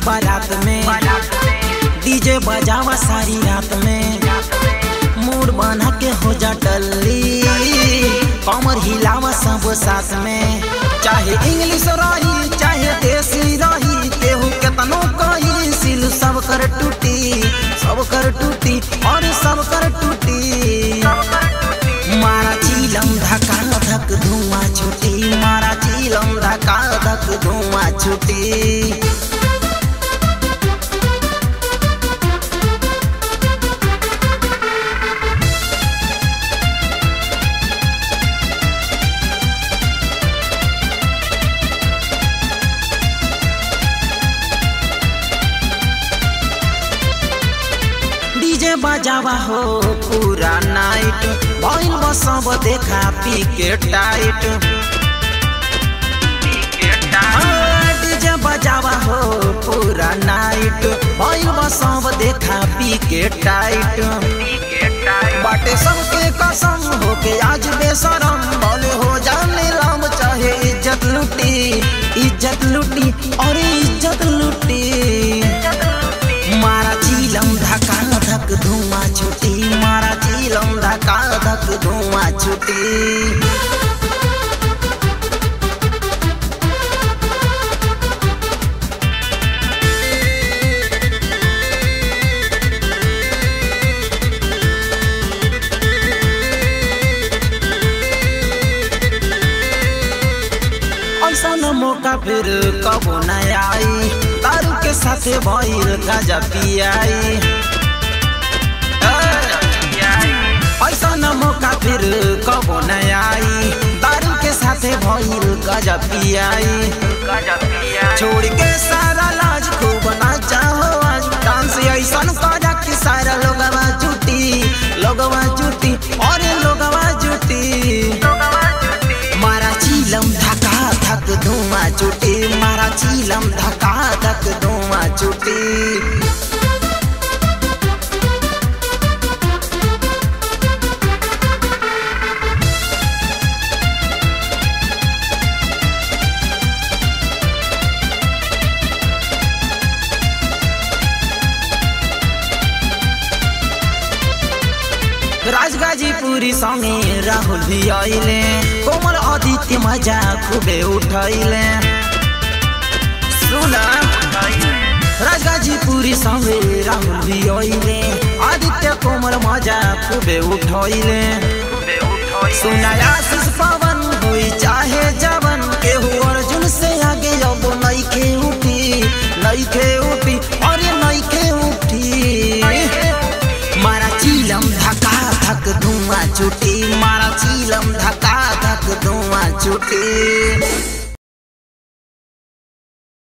बारात में डीजे बजावा सारी रात में मूड बना के हो जा टल्ली कमर हिलावा सब साथ में चाहे इंग्लिश रही चाहे देसी रही केहू केतनो कही सिल सब कर टूटी सब कर टूटी और सब कर टूटी मारा चीलम धका धक धुआं छुटी मारा चीलम धका धक धुआं छुटी डीजे बजावा हो पूरा नाइट भइल बसब देखा पी के टाइट हाँ, डीजे बजावा हो पूरा नाइट भइल बसब देखा पी के टाइट बाटे सबके कसम हो के आज बेशरम बोले हो जाने लाम चाहे इज्जत लुटी इज्जत लुटी और इज्जत लुटी मारा चीलम धका धक धुआं छुटी मारा चीलम धका धक धुआं छुटी ऐसा न मौका फिर कबो न आई दारू के साथे भइल गाजा पियाई ऐसा न मौका फिर कबो न आई दारू के साथे भइल गाजा पियाई छोड़ के सारा लाज खूब नाचा हो आज डांस ऐसन करा कि सारा लोगवा जुटी लोगवा जुटी और लोगवा जुटी मारा चीलम धका धक धुआं छुटी मारा चीलम धका धक धुआं छुटी राजगाजीपुरी संगे राहुल भी आइले कोमल आदित्य मजा खूबे उठैले सुना राजगाजीपुरी संगे राहुल भी आइले आदित्य कोमल मजा खूबे उठैले सुना आशीष पवन होई चाहे जवन केहू अर्जुन से आगे अब नइखे उठी नइखे उठी अरे नइखे उठी मारा चीलम धका धक धुआं छुटी मारा चीलम धका धक धुआं छुटी